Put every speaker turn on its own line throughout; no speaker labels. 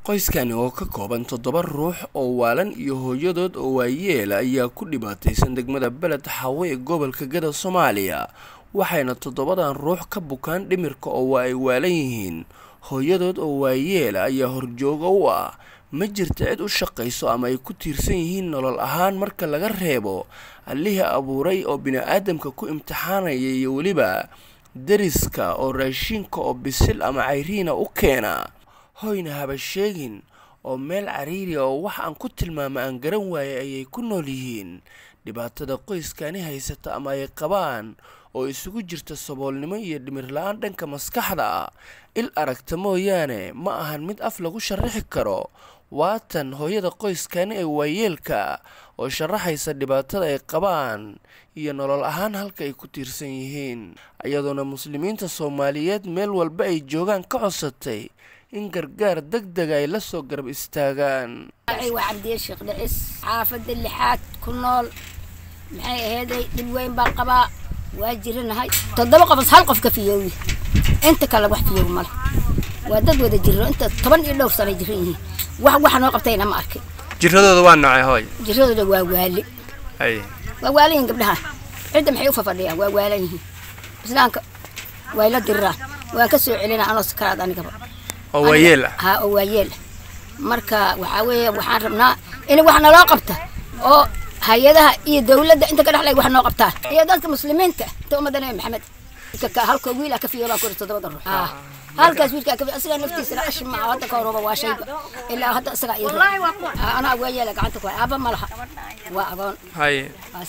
qoyskani oo ka kooban toddoba ruux oo waalan iyo hooyadood oo waayeela ayaa ku dhibaataysan degmada beled xaawe ee gobolka gada soomaaliya waxayna toddobadan ruux ka bukaan dhimirka oo waa ay waalan yihiin hooyadood oo waayeela ayaa horjooga u ah ma jirta cid u shaqayso ama ay ku tiirsan yihiin nolol ahaan marka laga reebo allihii abuuray oo bini-aadamka ku imtixaanaya iyo weliba deriska oo raashinka oo bisil ama cayriina u keena hoyna haba sheegin oo meel cariiri oo wax aan ku tilmaama aan garan waayay ayay ku nool yihiin dhibaatada qoyskani haysata ama ay qabaan oo isugu jirta saboolnimo iyo dhimir la-aan dhanka maskaxda ah il aragta mooyaane ma ahan mid af lagu sharaxi karo waatan hooyada qoyskani ee waayeelka oo sharaxaysa dhibaatada ay qabaan iyo nolol ahaan halka ay ku tiirsan yihiin iyadoona muslimiinta soomaaliyeed meel walba ay joogaan ka codsatay in gargaar deg dega ay la soo garab istaagaan
waa cabdiye sheekh dhicis xaafadda lixaad ku nool maxay aheeday dhib weyn baan qabaa waa jiranahay toddoba qofos hal qof ka fiyoowi inta kale wax fiyoow male waa dad wada jiro inta toban iyo dhowr sanay jiran yihiin wax waxa noo qabtayna ma arkin
jiradooda waa noocee hooy
jiradooda waa waali
hay
waa waalan yihiin gabdhaha cidda maxay u fafadhiyaan waa waalan yihiin islaamka way la diriraan waan ka soo celinaa anoo sakaraad anigaba
oo waayeel ah
haa oo waayeel ah marka waxaa weeye waxaan rabnaa in wax naloo qabta oo hay-adaha iyo dawladda inta ka dhexlay wax noo qabtaan iyo dadka muslimiinta inta ummadda nabi maxamed halka wiil ah ka fiyo baa kuri toddobada ruux halkaas wiilkaa kafi asigaa naftiisana ashi maa hadda ka horooba waa shayba ilaa hadda isagaa ii anaa waayeela gacanta ku aaba ma laha waa agoon
hay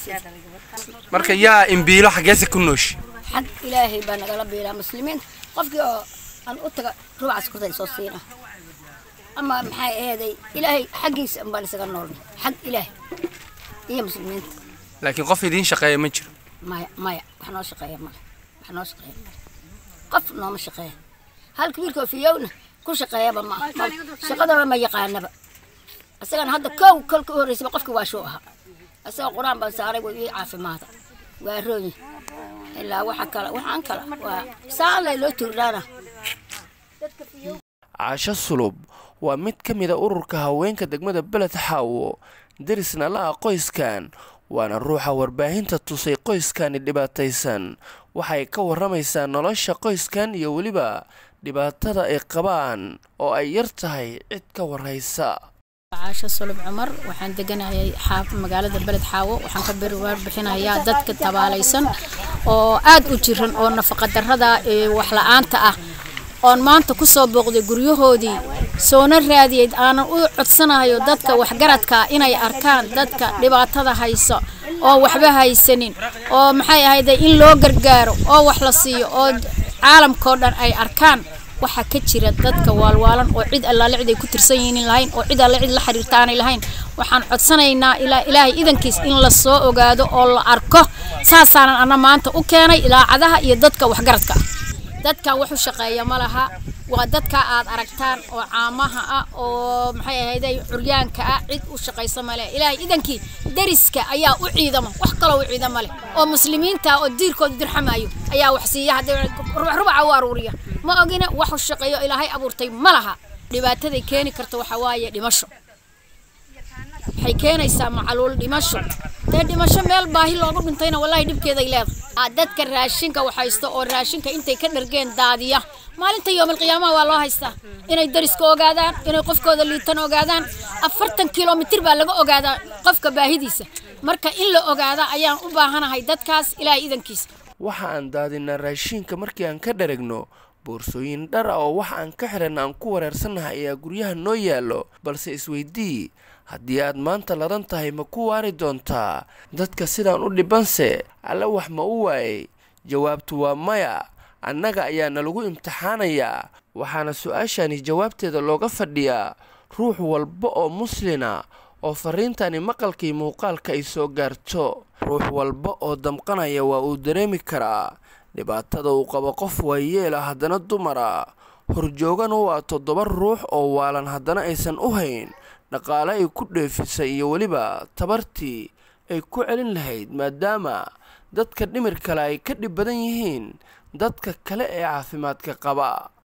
marka yaa imbiilo xaggeese ku nooshi
xag ilaahay baa nagala biilaa muslimiinta qofkii oo aan u taga ruucaas kurtay soo siina ama maxay aheeday ilaahay xaggiisa unbaan isaga noolnay xag ilaahay iyo muslimiinta
laakiin qof idiin shaqeeya ma jiro
maya maya wax noo shaqeeya male wax noo shaqeeya male qof nooma shaqeeya halka wiilka oo fiyowna ku shaqeeyaba ma aha shaqadaba ma yaqaanaba isagana hadda kow kolka u horreysaba qofkii waa shuu ahaa isagoo qur-aan baan saaray way ii caafimaada waa rooyi ilaa waxa kale waxaan kale waa saan lay loo tuurdhaana
caasho sulub waa mid ka mid a ururka haweenka degmada beled xaawo derisna la-a qoyskan waana ruuxa warbaahinta tusay qoyskani dhibaataysan waxay ka warramaysaa nolosha qoyskan iyo weliba dhibaatada ay qabaan oo ay yar tahay cid ka warraysa
caasho sulub cumar waxaan deganayay xaaf magaalada beled xaawo waxaan ka warbixinayaa dadka tabaalaysan oo aad u jiran oo nafaqadarrada ee waxla-aanta ah oon maanta ku soo booqday guryahoodii soona raadiyey aanan u codsanayo dadka waxgaradka inay arkaan dadka dhibaatada hayso oo waxba haysanin oo maxay ahayde in loo gargaaro oo wax la siiyo oo caalamkao dhan ay arkaan waxa ka jira dadka waalwaalan oo cid allaale cid ay ku tirsan yihiin lahayn oo cid alle cid la xiriirta aanay lahayn waxaan codsanaynaa ilaa ilaahay idankiis in la soo ogaado oo la arko saasaanan ana maanta u keenay ilaacadaha iyo dadka waxgaradka ah dadkan wax u shaqeeya ma laha waa dadka aad aragtaan oo caamaha ah oo maxay ahayday curyaanka ah cid u shaqaysa male ilaahay idankii deriska ayaa u ciidama wax kaloo u ciidama leh oo muslimiinta oo diirkooda dirxamayo ayaa wax siiya haddii rubaca u aruuriya ma ogina wax u shaqeeyo ilaahay abuurtay ma laha dhibaataday keeni karta waxaa waaye dhimasho waxay keenaysaa macaluul dhimasho dee dhimasho meel baahi loogu dhintayna wallaahi dhibkeeday leedahay dadka raashinka waxhaysta oo raashinka intay ka dhargeen daadiya maalinta yoomalqiyaamaha waa loo haystaa inay dariska ogaadaan inay qofkooda liitan ogaadaan afartan kilomitir baa laga ogaadaa qofka baahidiisa marka in la ogaada ayaan u baahanahay dadkaas ilaahay idankiisa
waxa aan daadinaa raashinka markii aan ka dharagno boorsooyin dhar ah oo wax aan ka xiran aan ku wareersannahay ayaa guryaha noo yaallo balse isweydii haddii aad maanta ladan tahay ma ku waari doontaa dadka sidaan u dhibanse alle wax ma u waayay jawaabtu waa maya annaga ayaa nalagu imtixaanayaa waxaana su-aashani jawaabteeda looga fadhiyaa ruux walba oo muslina oo fariintani maqalkii muuqaalka ay soo gaarto ruux walba oo damqanaya waa uu dareemi karaa dhibaatada uu qabo qof waayeela haddana dumara horjoogana waa toddoba ruux oo waalan haddana aysan u hayn dhaqaale ay ku dheefisay iyo weliba tabartii ay ku celin lahayd maadaama dadka dhimir kale ay ka dhib badan yihiin dadka kale ee caafimaadka qaba